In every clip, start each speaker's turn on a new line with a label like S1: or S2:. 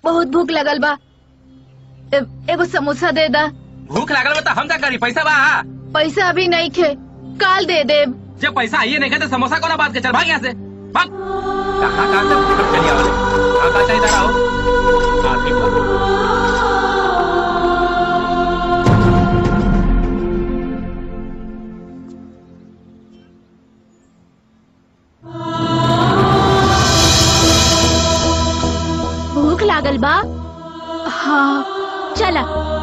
S1: बहुत भूख लगल बा ए- एगो समोसा दे दा
S2: भूख लागल बा त हम का करी पैसा बा
S1: पैसा अभी नहीं खे काल दे देब
S2: जब पैसा आइए नहीं तो समोसा कोना बात के चल भाग यहाँ से भाग कहाँ कहाँ से अब चलिए आवले कहाँ कहाँ चाहिए रहा हो हाँ ठीक बा
S1: भूख लागल बा हाँ चला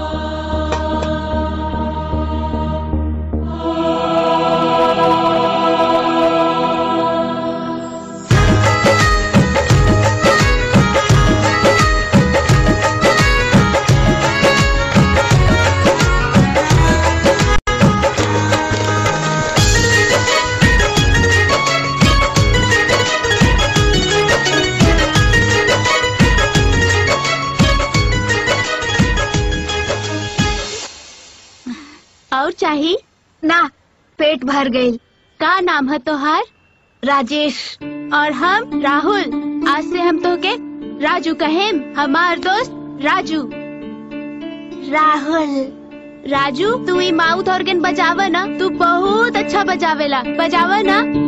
S1: और चाही ना पेट भर गई का नाम है तोहार राजेश और हम राहुल आज से हम तो के राजू कहेम हमार दोस्त राजू राहुल राजू तू ई माउथ ऑर्गन बजावा ना तू बहुत अच्छा बजावेला बजावा ना